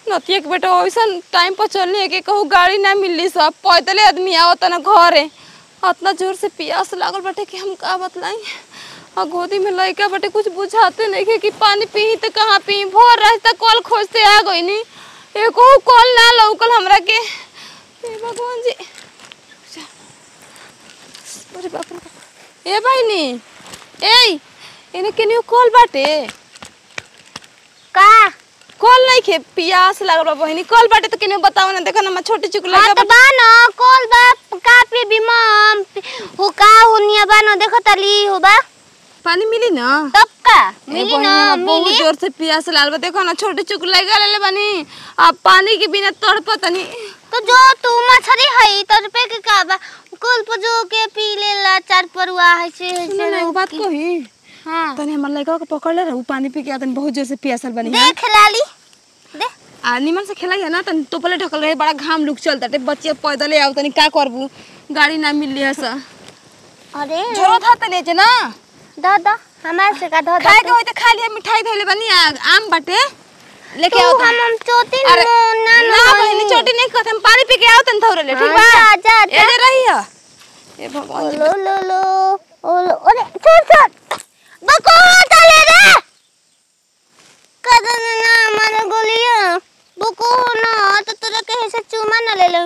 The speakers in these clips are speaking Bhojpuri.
नतिया के बेटा वैसन टाइम पर चलनी है कि कहूँ गाड़ी ना मिलली सब पैदले आदमी आवत ना घरे इतना जोर से प्यास लागल बाटे कि हम का बतलाई और गोदी में लइका बाटे कुछ बुझाते नहीं है कि पानी पी तो कहाँ पी भोर रास्ता कल खोजते आ गई नी एको कल ना लौकल हमरा के हे भगवान जी अरे बाप रे बाप। ए बहिनी ए एने केनियो कल बाटे का कल नहीं खे पियास लागल बा बहिनी कल बाटे तो केनियो बताओ ना देखो ना मैं छोटी चुक हाँ लगा तो बा न कॉल बा का पे बिमम हो का हुनिया बा न देखो तली हो बा पानी मिली ना तब का ए मिली बहिनी, न हमरा बहुत मिली जोर से प्यास लागल बा देखो ना छोटे चुक लगा लेले बानी अब पानी के बिना तड़पत तनी तो जो तू मछरी हई तो रुपए के का बा कल पर जो के पी लेला चार परुआ है से है सुनो ना से एगो बात कही हां तनी हमर लड़का के पकड़ ले रहू पानी पी के आतन बहुत जोर से प्यासल बनी है देख लाली दे आ निमन से खेलाई है ना तनी टोपले ढकल रहे बड़ा घाम लुक चलता टे बच्चे पैदले आओ तनी का करबू गाड़ी ना मिलली है सा अरे जरूरत है तनी जे ना दा दा हमार से का दा दा खाए के होय त खा लिया मिठाई धइले बनी आ, आम बाटे लेके तू आओ हम हम चोटी न अरे ना ना बहनी छोटी नहीं कहते हम पानी पी के आओ तन थोड़े ले ठीक बा हाँ, जा, जा, जा। ए जे रही है ए भगवान जी लो लो लो ओ लो अरे छोड़ छोड़ बको चले रे कदन ना मारे गोलिया बको ना तो तोरा कहे से चुमा ना ले ले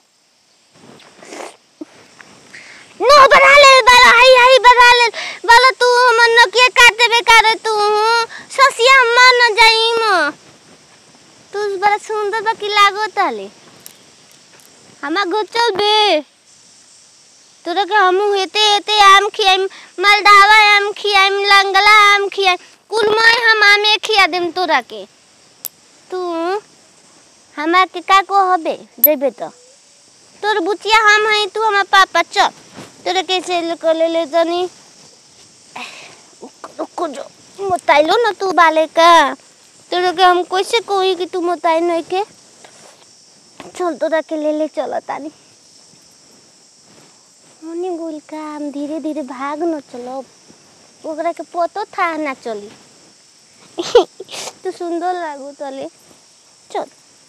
नो बना ले बाला हाई हाई बना ले बाला तू हमन न के काटे बे करे तू ससिया मन न जाई म तू बड़ा सुंदर बा की लागो ताले हमा गोचल बे तोरा के हमू हेते हेते आम खियाइम मलदावा आम खियाइम लंगला आम खियाइम कुल मैं हम आमे खिया देम तोरा के तू हमार के का को हबे देबे तो तोर बुचिया हम हई तू हमार पापा चल तोरा कैसे ले को ले ले जनी रुको जो मोताइलो न तू बाले का तोरा के हम कैसे कोई कि तू मोताई नहीं के चल तोरा के ले ले चल तानी मनी गोल का हम धीरे धीरे भाग न चलो ओकरा के पतो था ना चली तू सुंदर लागू तले चल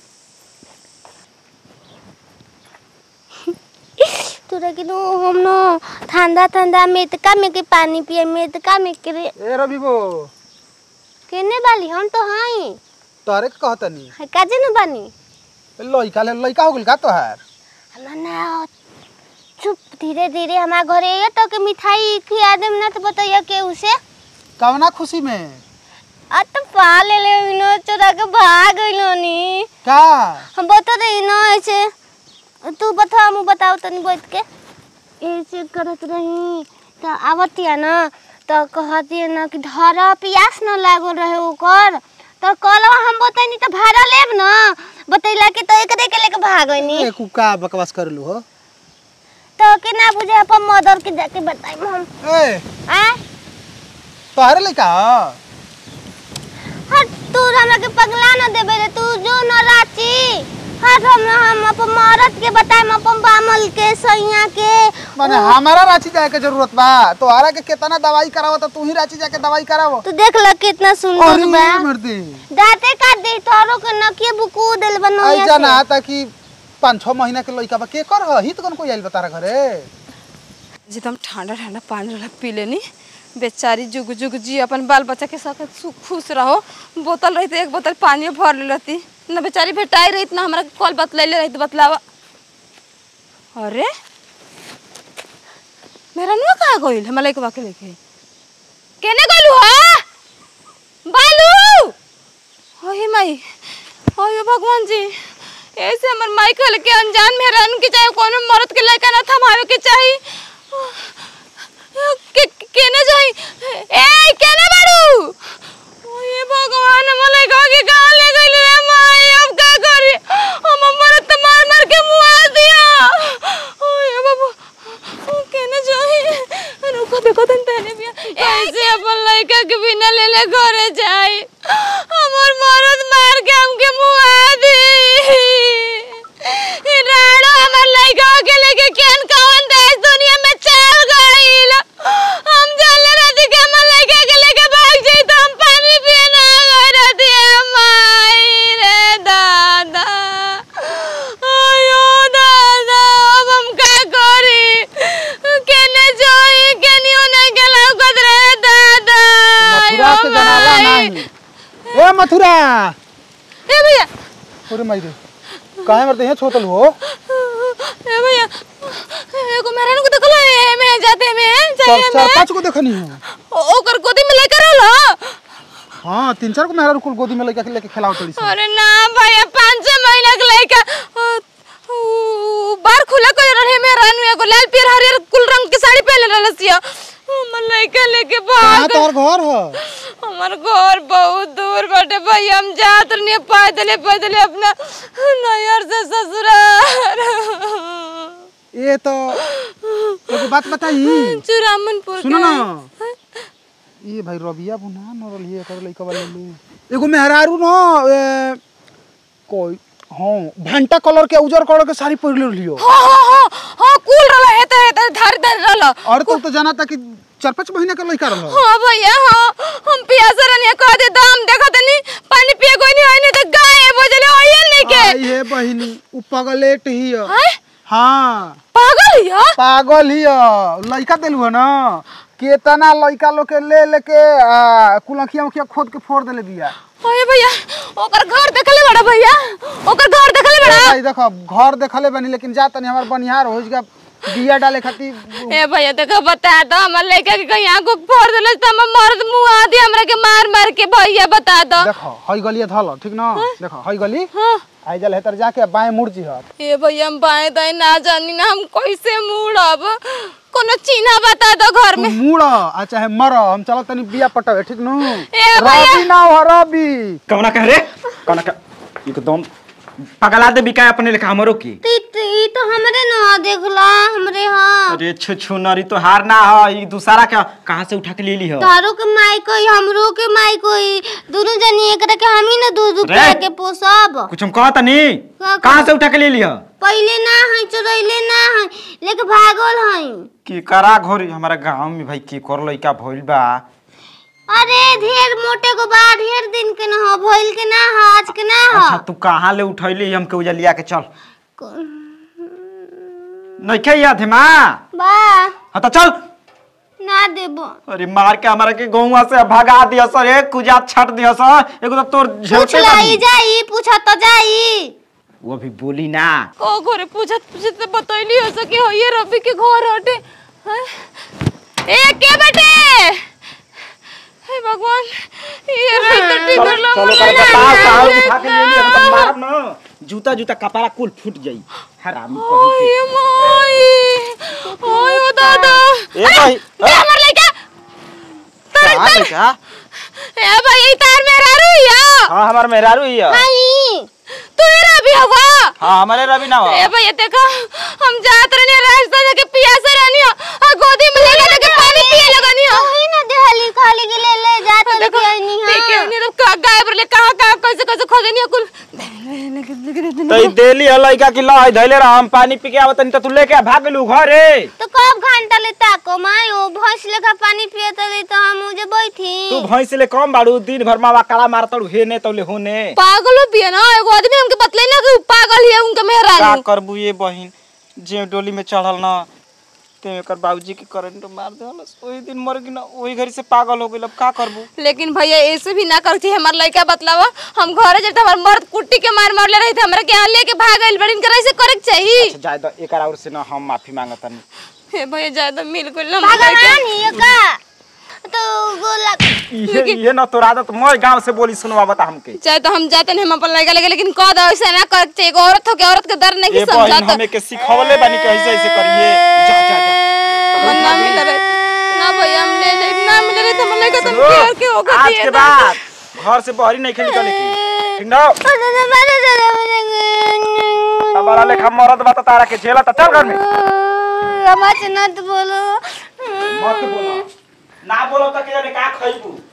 तोरा के नो हम नो ठंडा ठंडा मेतका में के पानी पिए मेतका में के रे ए रविबो केने बाली हम तो हई तोहरे के कहतनी है काजे न बानी लइका ले लइका हो गेल का तोहार हमरा ना चुप धीरे धीरे हमारे घरे ये तो के मिठाई खिया देम ना तो बताइए के उसे कवना खुशी में आ तो पा ले ले इनो चोरा के भाग गइलो नी का हम बता दे इनो ऐसे तू बता हम बताओ तनी बैठ के ऐसे करत रही तो आवतिया ना तो कहती ना कि धरा पियास न लागल रहे ओकर तो कल हम बताइनी तो भाड़ा लेब ना बतैला के तो एक के लेके भागनी ए कुका बकवास करलू हो तो के ना बुझे अपन मदर के जाके बताइम हम ए आ तोहरे लइका ह हट तू हमरा के पगला न देबे रे तू जो न राची हट हम हम अपन मरद के बताइम अपन बामल के सैया के माने हमारा रांची जाए के जरूरत बा तोहरा के केतना दवाई करावो त तू ही रांची जाके दवाई करावो तू देख ल कितना सुंदर अरे बा मर्दी दाते काट दे तोरो के नकिए बुकू देल बनो आई जाना ताकि पाँच छः महीना के लइका बा के कर ह हित कौन कोई आइल बा तारा घरे एकदम ठंडा ठंडा पानी वाला पी लेनी बेचारी जुग जुग जी अपन बाल बच्चा के साथ सु- खुश रहो बोतल रही एक बोतल पानी भर ले रहती न बेचारी भेटाई रही ना हमरा कल बतलैले रही बतलावा अरे मेरा नुआ कहाँ गइल हमरा लइकवा के लेके केने गइलू हा बालू ओहे माई ओहे भगवान जी ऐसे हमर माई कहल के अनजान में रहन के चाहे कोनो मर्द के लड़का ना थमावे के चाही के केने जाई ए केने बाड़ू ओए भगवान हमर लड़का के कहां ले गइल रे माई अब का करी हम मरद त मार मार के मुआ दिया ओए बाबू ओ केने जाई रुको देखो तन तने बिया कैसे अपन लड़का के बिना ले ले घरे जाई हमर मरद मार के हमके मुआ दी राणो हमर लड़का के लेके केन कौन देश दुनिया में चल गइल हम जाने रहती कि हमर लड़का के लेके भाग जाई तो हम जाई ए मथुरा ए भैया अरे माई रे काहे मरते हैं छोतल हो ए भैया एगो मेहरान को देखलो ए में जाते में चार चाहिए चार में पांच को देखनी है ओ- ओकर गोदी में लेकर आलो हाँ तीन चार को मेहरा कुल गोदी में लेके लेके खिलाओ तड़ी से अरे ना भैया पाँच छह महीना के लड़का अ, उ, बार खुला कर रहे मेहरान एगो लाल पियर हरियर कुल रंग के साड़ी पहने रहलसिया हमर लड़का लेके कहाँ भाग तोर घर है हमार घर बहुत दूर बाटे भाई हम जात नहीं पैदले पैदले अपना नैहर से ससुराल ये तो एगो बात बताई चुरामनपुर सुनो के ना हैं। ये भाई रबिया बुना न रही है कर लइका वाले ले एगो मेहरारू न ए, कोई हाँ भंटा कलर के उजर कलर के साड़ी पहिरले रहियो हाँ हाँ हाँ हाँ कूल रहला है तो है तो धार धार रहला और तो तो जाना था कि चार पाँच महीना के लइका रहल हाँ भैया हाँ हम पियासा रहनी कह दे दाम देखा तनी पानी पिए कोई नहीं होई नहीं तो गाय बजले होइए नहीं के आई है बहिनी उ पगलेट ही है हैं? हाँ पागल हिया पागल ही है लइका देलु है ना केतना लइका लोग के ले लेके आ, कुलखिया उखिया खोद के फोड़ देले बिया ओए भैया ओकर घर देखले बड़ा भैया ओकर घर देखले बड़ा भाई देखो घर देखले बनी लेकिन जा तनी हमार बनिहार हो गया बिया डाले खातिर ए भैया देखो बता दो हमर लड़का के कहीं आंखों फोड़ देले तो हम मर्द मुंह आदि हमरा के मार मार के भैया बता दो देखो हई गलिया धल ठीक ना देखो हई गली हाँ आई जल हेतर जाके बाएं मुड़ जी हत ए भैया हम बाएं दाएं ना जानी ना हम कैसे मुड़ब कोनो चिन्हा बता दो घर तू में मुड़ आ चाहे मर हम चलो तनी बिया पटावे ठीक नु ए भैया रवि ना हो रवि कौना कह रे कौना कह एकदम पगला दे बिका अपने लेखा हमरो की ती ती तो हमरे न देखला हमरे हाँ अरे छु छु नरी तो हार ना ह ई दूसरा का कहां से उठा के ले ली हो तारो के माई कोई हमरो के माई कोई दोनों जनी एकरा के हम ही न दूध रुपया रे। के पोसब कुछ हम कहत नहीं का कहां से उठा के ले ली हो पहिले ना है चोरैले ना है लेके भागल है की करा घोरी हमारा गांव में भाई की कर लइका भइल बा अरे ढेर मोटे को बा ढेर दिन के ना हो भइल के ना हो आज के ना हो अच्छा तू कहां ले उठैली हमके उजा लिया के चल नइखे याद है मां बा हां तो चल ना देबो अरे मार के हमारा के गौवा से भगा दिया सर एक कुजा छट दिया सर एगो तो तोर पूछ झेलते लाई बानी। जाई पूछ तो जाई वो भी बोली ना को घरे पूछत पूछत तो बतैली हो सके हो ये रवि के घर हटे हैं? ए के बेटे हे भगवान ये रही तो ठीक कर लो चलो कर बताओ कहां उठा के ले लिया तो मारब ना जूता जूता कपड़ा कुल फूट जाई हरामी कहीं ओए माई ओए ओ दादा के। ए भाई ये हमर लइका तार कहां ले का ए भाई ई तार मेरा रुइया हां हमार मेहरारू ही है नहीं तू ही रवि हवा हां हमारे रवि ना हो ए भैया देखा हम जात रहनी रास्ता जाके पियासा रहनी आ गोदी में ले लेके पानी पिए लगनी हो वही ना देहली खाली के ले ले जा तो देखो लेके नहीं ठीक है हां नहीं तो का गायब रले कहां कहां कैसे कैसे खोदनी कुल तो ई देली है लइका की लहई धइले रह हम पानी पी के आवत नहीं तो तू लेके भाग गेलू घरे तो कब घंटा ले ताको माई ओ भैंस लेखा पानी पिए तो ले तो हम मुझे बैठी तू भैंस ले कम बाड़ू दिन भर मावा काला मारतड़ू हे ने तौले होने पागल हो बिया ना एगो आदमी हमके बतले ना कि उ पागल है उनके का मेहरानी करबू ये बहिन जे डोली में चढ़ल ना ते एकर बाबूजी के करंट मार देहलस ओही दिन मर गई ना ओही घरी से पागल हो गइल अब का करबू लेकिन भैया ऐसे भी ना कर चाहिए हमार लड़का बतलावा हम घरे जब हमार मर्द कुट्टी के मार मार ले रही थे हमरा के यहाँ लेके भाग गइल बड़ी इनकर ऐसे करे के चाहिए अच्छा जाय द एकर और से ना हम माफी मांगतनी हे भैया ज्यादा मिल गइल ना हमार लड़का भगवान ये का तो गोला इहे इहे ना तोर आदत मोर गांव से बोली सुनवा बता हमके चाहे तो हम जाते हैं हम अपन लड़का लेके लेकिन कह दो ऐसे ना कर चाहिए एगो औरत हो के औरत के दर्द नहीं ए बहिन समझाता हमें के सिखवले बानी कि ऐसे ऐसे करिए जा जा जा हमर ना मिल रहे ना भैया हम ले ले ना मिल रहे तो हम लड़का तुम सुनो, प्यार के होकर आज दिए के ना। बाद घर से बहरी नहीं खेली चले की ठीक ना हमारा लेखा मरद बता तारा के झेला त चल घर में रमच नत बोलो मत बोलो ना बोलो त के जाने का खइबू